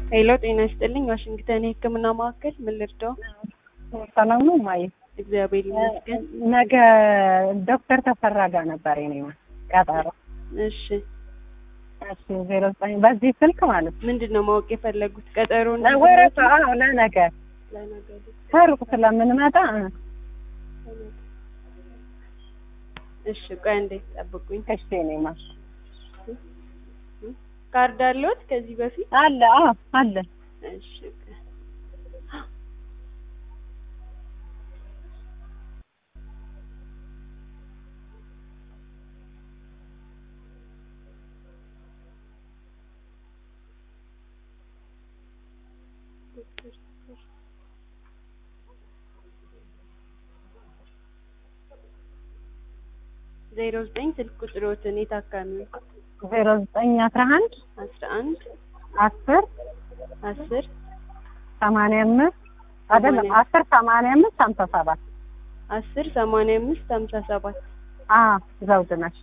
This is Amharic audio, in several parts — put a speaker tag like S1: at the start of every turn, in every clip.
S1: ሄሎ ጤና ይስጥልኝ ዋሽንግተን የህክምና ማዕከል ምን ልርዳው?
S2: ሰላም ነው ማየ?
S1: እግዚአብሔር ይመስገን።
S2: ነገ ዶክተር ተፈራ ጋር ነበር የኔ ቀጠሮ።
S1: እሺ
S2: እሺ ዜሮ ዘጠኝ በዚህ ስልክ ማለት ነው።
S1: ምንድን ነው ማወቅ የፈለጉት? ቀጠሮ
S2: ወረፋ አዎ፣ ለነገ ከሩቅ ስለምንመጣ እ
S1: እሺ ቆይ እንዴት ጠብቁኝ።
S2: እሺ የኔ ማር
S1: ካርድ አለዎት ከዚህ በፊት?
S2: አለ አዎ አለ።
S1: እሺ ቆይ። ዜሮ ዘጠኝ ስልክ ቁጥሮትን የታካሚው
S2: ዜሮ ዘጠኝ አስራ አንድ
S1: አስራ አንድ
S2: አስር
S1: አስር
S2: ሰማንያ አምስት አይደለም
S1: ሰማንያ-
S2: አስር ሰማንያ አምስት ሀምሳ ሰባት
S1: አስር ሰማንያ አምስት ሀምሳ ሰባት
S2: አ ዘውድ ነሽ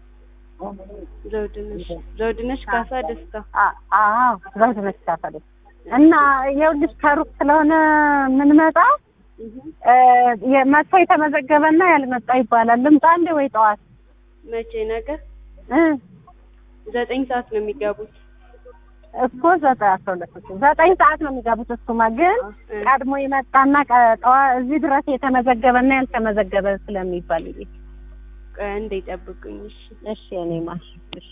S1: ዘውድነሽ ዘውድነሽ ካሳ ደስታ
S2: አ- አዎ ዘውድ ነሽ ታፈለ እና ይኸውልሽ ከሩቅ ስለሆነ የምንመጣው እ መጥቶ የተመዘገበና ያልመጣ ይባላል። ልምጣ እንዴ ወይ ጠዋት
S1: መቼ ነገር
S2: እ
S1: ዘጠኝ ሰዓት ነው የሚገቡት።
S2: እኮ ዘጠኝ አስራ ሁለት ዘጠኝ ሰዓት ነው የሚገቡት። እሱማ ግን
S1: እ
S2: ቀድሞ የመጣና ቀ- ጠዋ- እዚህ ድረስ የተመዘገበና ያልተመዘገበ ስለሚባል ይሄ
S1: ቆይ አንዴ ጠብቁኝ። እሺ
S2: እሺ እኔ ማሽ እሺ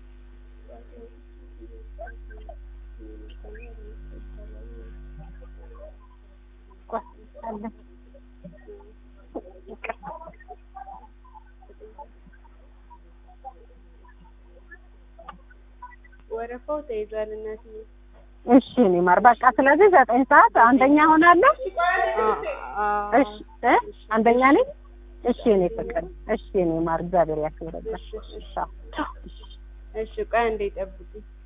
S2: ቆይ አለ
S1: ወረፋው ተይዟል እናትዬ።
S2: እሺ እኔ ማር በቃ ስለዚህ ዘጠኝ ሰዓት አንደኛ ሆናለሁ።
S1: አ- አ-
S2: እሺ እ አንደኛ ነኝ። እሺ እኔ ፍቅር እሺ እኔ ማር እግዚአብሔር ያክብርልሽ።
S1: እሺ፣ እሺ።
S2: እሺ
S1: እሺ ቆይ አንዴ ጠብቁኝ።